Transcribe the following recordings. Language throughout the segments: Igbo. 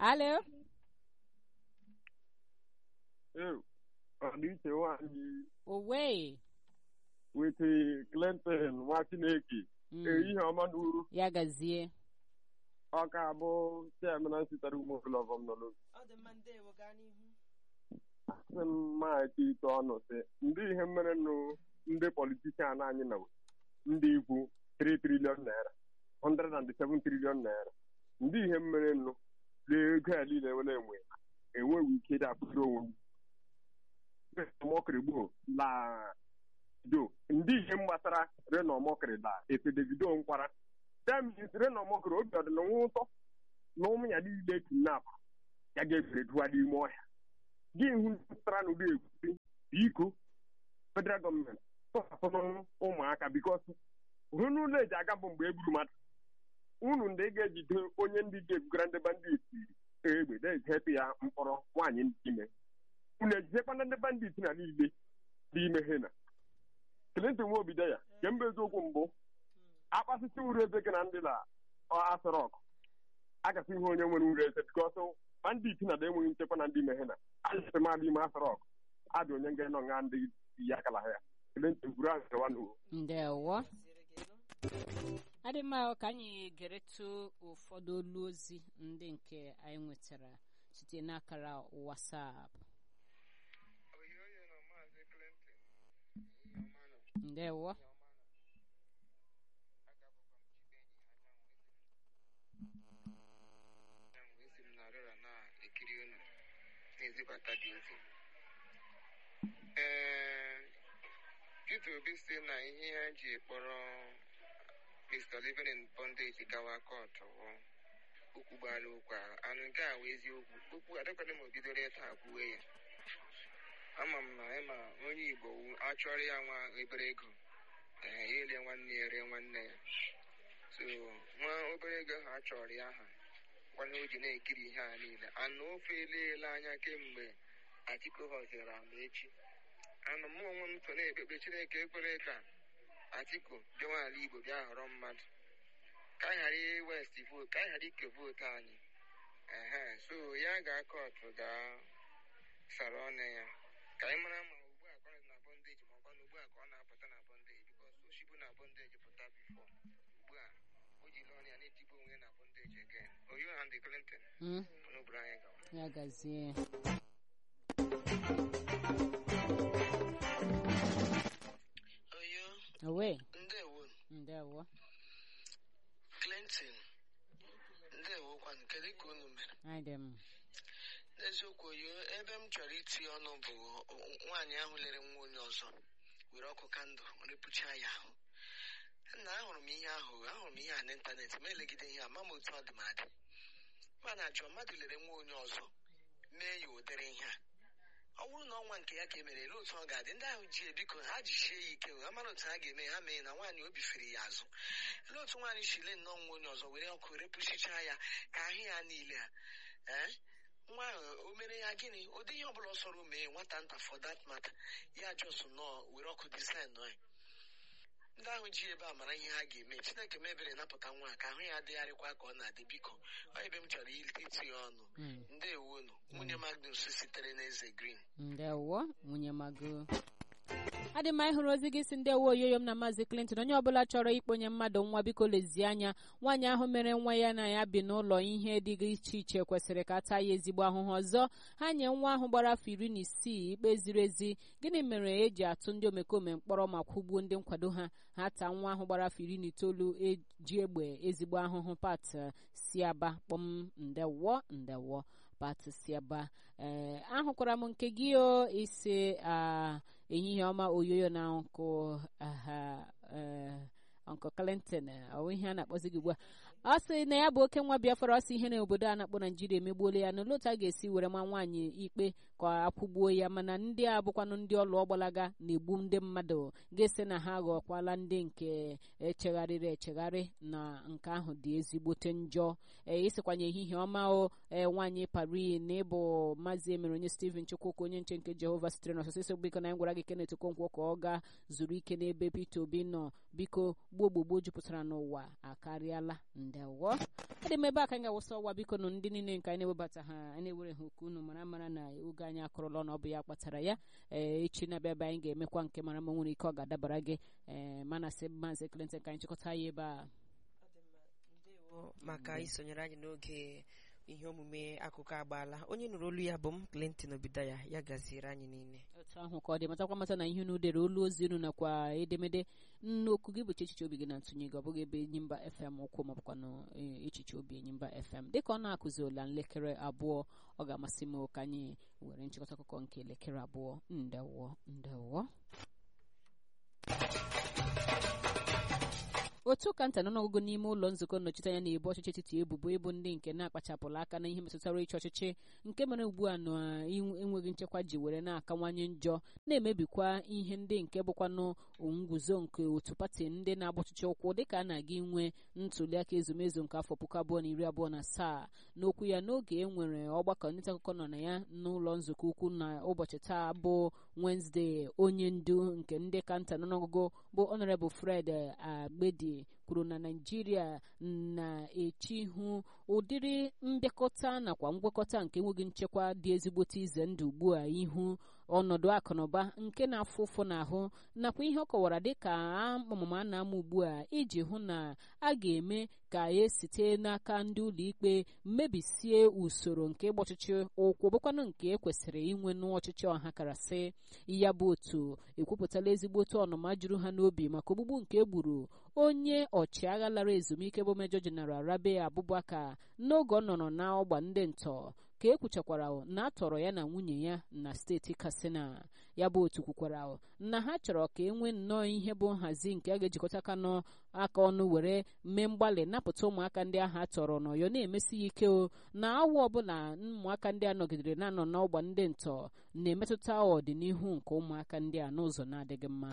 alo Ee, ọdịiche nwaanyị owe wete Clinton nwa Chineke Mm, ehihie ọma na uru ya gazie ọ ka bụ chairman sitere ụmụ ọbụlọgọm nọ n'obi ọ dị mma ndewo gaa n'ihu asị m maachị ite ọnụ sị ndị ihe mere nụ ndị politishan anyị na ndị ikwu 3 trilion naira 107 trilion naira ndị ihe mere nụ ego ya niile nwere enwe enweghị ike ịdị akwụsị onwe m mọkịrị gboo la do ndị ihe gbasara reno mọkịrị la efe davido nkwara temis reno mọkịrị obi ọdịna nwa ụtọ na ụmụ ya niile kidnap ya ga-efere duwa n'ime ọhịa gị hụ pụtara n'ụdị ekwusi biko federal gọọmenti tọhapụrụ ụmụaka bikos hụ n'ụlọ eji aga bụ mgbe e gburu mmadụ unu ndị ga-ejide onye ndị ga-ebugara ndị bandit egbe na-ejepụ ya mkpọrọ nwaanyị ndị ime unu ejidekwana ndị bandit na niile dị ime ha na Clinton nwa obido ya kemgbe eziokwu mbụ akpasịsị uru eze gị na ndị na asọrọk akasị ihe onye nwere uru eze bikos bandit na da enweghị nchekwa na ndị ime ha na anyịsị mmadụ ime asọrọk adị onye nga nọ nga ndị ya akala ha ya Clinton buru ahụ gawa n'uwo ndewo Siri gị nụ. adị mma ka anyị geretụ ụfọdụ olu ozi ndị nke anyị nwetara site n'akara WhatsApp oyoyo na maazị clinton ihe ọma nọ ndewo ihe ọma nọ agabụkwa m chibenyi anyanwụ ezi anyanwụ ezi m na rịọrọ na-ekiri unu na-ezibata dị ozi ee Peter Obi si na ihe ya ji kpọrọ Mr. Living in Bondage gawa kọtụ bụ okwu gbara okwu ahụ anụ nke a wụ eziokwu okwu adịkwadị ma o bidoro taa kwuwe ya ama m na ịma onye igbo wu- achọrọ ya nwa obere ego ee ya elie nwanne ya rie nwanne ya so nwa obere ego ahụ achọrọ ya ha gwana o ji na-ekiri ihe a niile anụ ofe eleela anya kemgbe Atiku họziri ama echi anụ m onwe m so na-ekpekpe Chineke ekwere ka Atiku bịawa ala Igbo bịa họrọ mmadụ ka anyị ghara west vote ka anyị ghara ike vootu anyị ehe so ya ga kọtụ gaa sara ọnụ ya ka anyị mara ma ugbu a ka ọ nọ na bọndeji ma ọ kwanụ ugbu a ka ọ na-apụta na bọndeji bikos oshibu na bọndeji pụta bifo ugbu a o jiri ọnụ ya na-etigbu onwe ya na bọndeji again oyo and clinton Mm, n'obodo anyị gawa ya gazie oyo owe ndewo ndewo clinton ndewokwanụ kedu ka unu mere anyị dị m n'eziokwu oyo ebe m chọrọ itinye ọnụ bụ nwaanyị ahụ lere nwa onye ọzọ were ọkụ kandụl repụcha ya ahụ na ahụrụ m ihe ahụ ahụrụ m ihe a n'ịntanetị ma elegide ihe a ma m otu ọ dị m adị mana ajọ mmadụ lere nwa onye ọzọ mee ya ụdịrị ihe a ọ bụrụ na ọnwa nke ya ka e mere ele otu ọ ga-adị ndị ahụ ji ebiko ha jisie ya ike ha mara otu ha ga-eme ha mee na nwaanyị obi fere ya azụ ele otu nwaanyị si lee nnọọ nwa onye ọzọ were ọkụ repụsichaa ya ka ahụ ya niile a ee nwa ahụ o mere ya gịnị ụdị ihe ọbụla ọ sọrọ mee nwata nta for that matter ya jos nọọ were ọkụ design nọ ya ndị ahụ ji ebe a mara ihe ha ga-eme chineke mebere napụta nwa a ka ahụ ya adịgharịkwa ka ọ na-adị biko ọ ebe m chọrọ itinye ọnụ Mm, ndewonu nwunye magnus sitere n'eze green ndewo nwunye mago adị mma ịhụrụ ozi gị si ndewo oyoyo m na maazị clinton onye ọbụla chọrọ ikponye mmadụ nwa biko lezie anya nwaanyị ahụ mere nwa ya na ya bi n'ụlọ ihe dị iche iche kwesịrị ka taa ya ezigbo ahụhụ ọzọ ha nye nwa ahụ gbara afọ iri na isii ikpe ziri ezi gịnị mere eji atụ ndị omekome mkpọrọ ma kwụgbuo ndị nkwado ha ha taa nwa ahụ gbara afọ iri na itoolu eji egbe ezigbo ahụhụ pat si aba kpọm ndewo ndewo pat si aba ee ahụkwara m nke gị o isi a ehihie ọma oyoyo na nkụ aha ee Uncle Clinton ọ ihe a na-akpọzi gị ugbu a ọ sị na ya bụ oke nwa Biafra ọ sị ihe na obodo a na-akpọ Naijiria emegbuola ya n'olee otu a ga-esi were ma nwaanyị ikpe ka akwụgbuo ya mana ndị a bụkwanụ ndị ọlụ ọgbalaga na-egbu ndị mmadụ ga-esi na ha ghọkwala ndị nke echegharịrị echegharị na nke ahụ dị ezigbote njọ ee ịsịkwanye ehihie ọma o ee nwaanyị pari na ịbụ maazị emere onye Stephen Chukwuka onye nche nke Jehova sitere n'ọsọsọ isi biko na anyị gwara gị Kenneth Okonkwo ka ọ gaa zuru ike n'ebe Peter Obi nọ biko gboo gbogbo jupụtara n'ụwa akarịala ndị ndewo adị m ebe a ka anyị ga-awụsa ọwa biko nụ ndị niile nke anyị na-ewebata ha anyị na-ewere ha okwu unu mara mara na oge anyị akụrụla ọnụ ọ bụ ya kpatara ya ee echi na-abịa ebe anyị ga-emekwa nke mara ma nwere ike ọ ga-adabara gị ee mana sị maazị Clinton ka anyị chịkọta ya ebe a ndewo maka isonyere anyị n'oge ihe omume akụkọ agbaala onye nụrụ olu ya bụ m Clinton Obidaya ya gaziere anyị niile otu ahụ ka ọ dị matakwa mata na ihe unu dere olu ozi unu nakwa edemede nnokwu gị bụcha echiche obi gị na ntụnye gị ọ bụghị ebe Enyimba FM ụkwụ maọbụkwa na echiche obi Enyimba FM dịka ọ na-akụzi ụla nlekere abụọ ọ ga-amasị m ka anyị were nchịkọta akụkọ nke elekere abụọ ndewo ndewo otu ka nta n'ọnụọgụgụ n'ime ụlọ nzukọ nnọchiteanya na-ebu ọchịchị etiti ebubo ịbụ ndị nke na-akpachapụrụ aka na ihe metụtara ịchị ọchịchị nke mere ugbu a na enweghị nchekwa ji were na-akawanye njọ na-emebikwa ihe ndị nke bụkwanụ nguzo nke otu pati ndị na-agba ọchịchị ụkwụ dịka a na-aga inwe ntuliaka ezumezu nke afọ puku abụọ na iri abụọ na asaa n'okwu ya n'oge e nwere ọgbakọ ndị akụkọ nọ na ya n'ụlọ nzukọ ukwu na ụbọchị taa bụ Wednesday onye ndu nke ndị kanta n'ọnụọgụgụ bụ Honorable Fred Agbedi kwuru na naijiria na-eche ihu ụdịrị mbịakọta nakwa ngwakọta nke enweghị nchekwa dị ezigbote ize ndụ ugbu a ihu ọnọdụ akụnụba nke na-afụ ụfụ n'ahụ nakwa ihe ọ kọwara dịka amụma a na-ama ugbu a iji hụ na a ga-eme ka esite n'aka ndị ụlọikpe mebisie usoro nke ịgba ọchịchị ụkwụ bụkwanụ nke ekwesịrị inwe n'ọchịchị ọha karasị ya bụ otu ekwupụtala ezigbote ọnụma juru ha n'obi maka ogbugbu nke egburu onye ọchịagha lara ezumike bụ mejọ jeneral rabe abụbakar n'oge ọ nọrọ n'ọgba ndị ntọ ka e kwuchakwara na a tọrọ ya na nwunye ya na steeti katsina ya bụ otu kwukwara na ha chọrọ ka e nwee nnọọ ihe bụ nhazi nke a ga-ejikọta aka aka ọnụ were mee mgbalị napụta ụmụaka ndị ahụ a tọrọ n'ọyọ na-emesi ya ike o na awa ọbụla ụmụaka ndị a nọgidere na-anọ n'ọgba ndị ntọ na-emetụta ọdịnihu nke ụmụaka ndị a n'ụzọ na-adịghị mma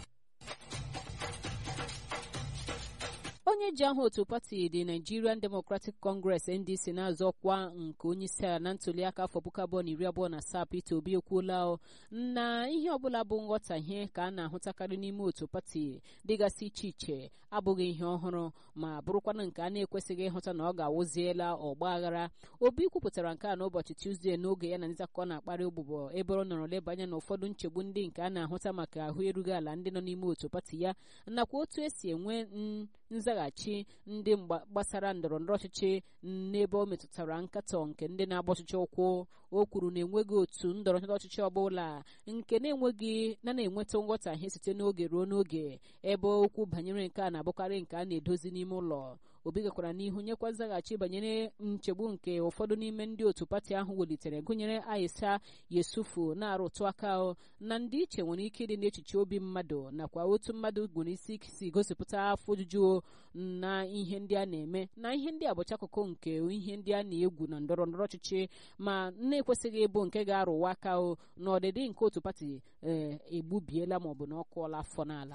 onye ji aha otu pati dị Nigerian Democratic Congress NDC na-azọ ọkwa nke onye isi ala na ntuliaka afọ puku abụọ na iri abụọ na asaa Peter Obi ekwuola na ihe ọbụla bụ nghọtahie ka a na-ahụtakarị n'ime otu pati dịgasị iche iche abụghị ihe ọhụrụ ma bụrụkwana nke a na-ekwesịghị ịhụta na ọ ga-awụziela ọgba aghara Obi kwupụtara nke a n'ụbọchị Tuzdee n'oge ya na ndị akụkọ na-akparị ụbụbọ ebe ọ nọrọ leba anya na ụfọdụ nchegbu ndị nke a na-ahụta maka ahụ erughị ala ndị nọ n'ime otu pati ya nakwa otu esi enwe nzaghachi ndị gbasara ndọrọ ndọrọ ọchịchị n'ebe ọ metụtara nkatọ nke ndị na-agba ọchịchị ụkwụ o kwuru na enweghị otu ndọrọ ndọrọ ọchịchị ọbụla nke na-enweghị na na-enweta nghọtahie site n'oge ruo n'oge ebe okwu banyere nke a na-abụkarị nke a na-edozi n'ime ụlọ obi gakwara n'ihu nyekwa nzaghachi banyere nchegbu nke ụfọdụ n'ime ndị otu pati ahụ welitere gụnyere aisha yesufu na-arụtụ aka na ndị iche nwere ike ịdị n'echiche obi mmadụ nakwa otu mmadụ gwere isi si gosipụta afọ ojuju na ihe ndị a na-eme na ihe ndị a bụcha akụkụ nke ihe ndị a na-egwu na ndọrọ ndọrọ ọchịchị ma na-ekwesịghị ịbụ nke ga-arụwa aka na ọdịdị nke otu pati ee egbubiela maọbụ na ọ kụọla afọ n'ala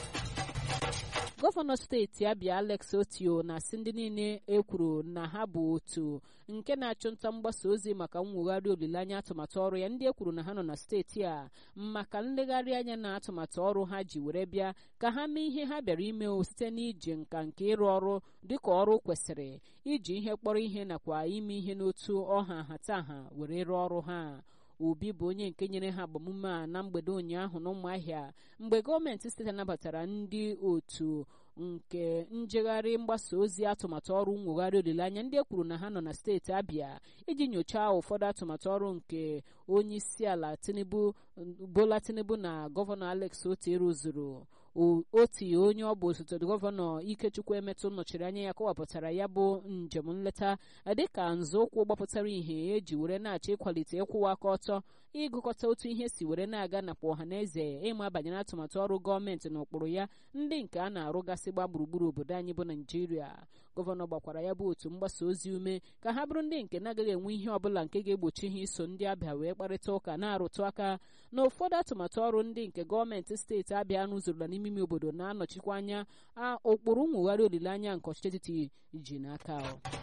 gọvanọ steeti abịa alex otio na-asị ndị niile ekwuru na ha bụ otu nke na-achụ nta mgbasa ozi maka mwegharị olileanya atụmatụ ọrụ ya ndị ekwuru na ha nọ na steeti a maka nlegharị anya na atụmatụ ọrụ ha ji were bịa ka ha mee ihe ha bịara ime site n'iji nka nke ịrụ ọrụ dịka ọrụ kwesịrị iji ihe kpọrọ ihe nakwa ime ihe n'otu ọha nhataha were rụọ ọrụ ha obi bụ onye nke nyere ha agbamume a na mgbede ụnyaahụ n'ụmụahịa mgbe gọọmenti steeti anabatara ndị otu nke njegharị mgbasa ozi atụmatụ ọrụ nwogharị olileanya ndị e kwuru na ha nọ na steeti abịa iji nyochaa ụfọdụ atụmatụ ọrụ nke onye isi ala tinubu bola tinubu na gọvanọ alex oti rụzuru oti onye ọ bụ osote gọvanọ ikechukwu emetụ nọchiri anya ya kọwapụtara ya bụ njem nleta dịka nzọụkwụ gbapụtara ihe eji were na-achọ ịkwalite ịkwụwa aka ọtọ ịgụkọta otu ihe si were na-aga nakwa ọha na eze ịma banyere atụmatụ ọrụ gọọmenti na ụkpụrụ ya ndị nke a na-arụgasị gba gburugburu obodo anyị bụ naijiria gọvanọ gbakwara ya bụ otu mgbasa ozi ume ka ha bụrụ ndị nke na-agaghị enwe ihe ọbụla nke ga-egbochi ha iso ndị abịa wee kparịta ụka na-arụtụ aka na ụfọdụ atụmatụ ọrụ ndị nke gọọmenti steeti abịa rụzurula n'ime ime obodo na-anọchikwa anya ụkpụrụ nwogharị olileanya nke ọchịchị etiti ji n'aka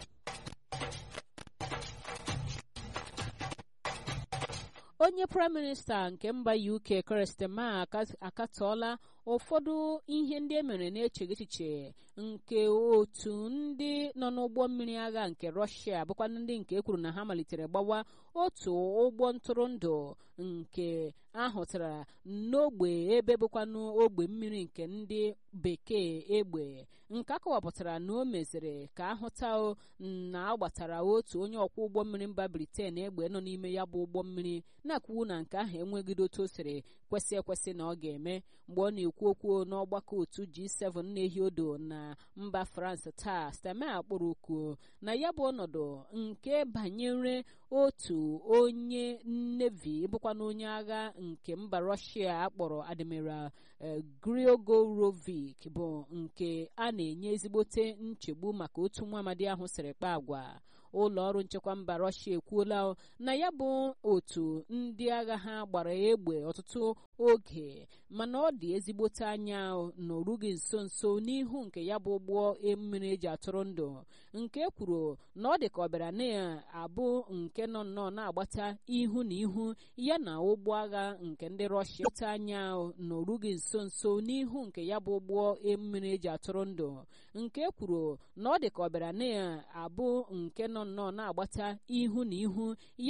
onye praịm minista nke mba uk Keir Starmer akatọọla ụfọdụ ihe ndị e mere na-echeghị echiche nke otu ndị nọ n'ụgbọ mmiri agha nke rọshia bụkwa ndị nke ekwuru na ha malitere gbawa otu ụgbọ ntụrụndụ nke ahụtara n'ogbe ebe bụkwanụ ogbe mmiri nke ndị bekee egbe nke akọwapụtara na o meziri ka ahụta na agbatara otu onye ọkwọ ụgbọ mmiri mba briten egbe nọ n'ime ya bụ ụgbọ mmiri na-akwuwu na nke ahụ enweghịdo otu o siri kwesị ekwesị na ọ ga-eme mgbe ọ na-ekwu okwu n'ọgbakọ otu G7 na-ehi odo na mba France taa Steinmeier kpọrọ oku na ya bụ ọnọdụ nke banyere otu onye nevi bụkwana onye agha nke mba Russia akpọrọ Admiral Grigorovic bụ nke a na-enye ezigbote nchegbu maka otu nwa amadi ahụ siri kpaa agwa ụlọ ọrụ nchekwa mba rọshia ekwuola na ya bụ otu ndị agha ha gbara egbe ọtụtụ oge mana ọ dị ezigbote anya na orughị nso nso n'ihu nke ya bụ ụgbọ mmiri eji atụrụ ndụ nke kwuru na ọ dị ka ọ bịara na-abụ nke nọ nnọọ na-agbata ihu na ihu ya na ụgbọ agha nke ndị rọshia ote anya na orughị nso nso n'ihu nke ya bụ ụgbọ mmiri eji atụrụ ndụ nke kwuru na ọ dị ka ọ bịara na-abụ nke nọ nnọọ na-agbata ihu na ihu ya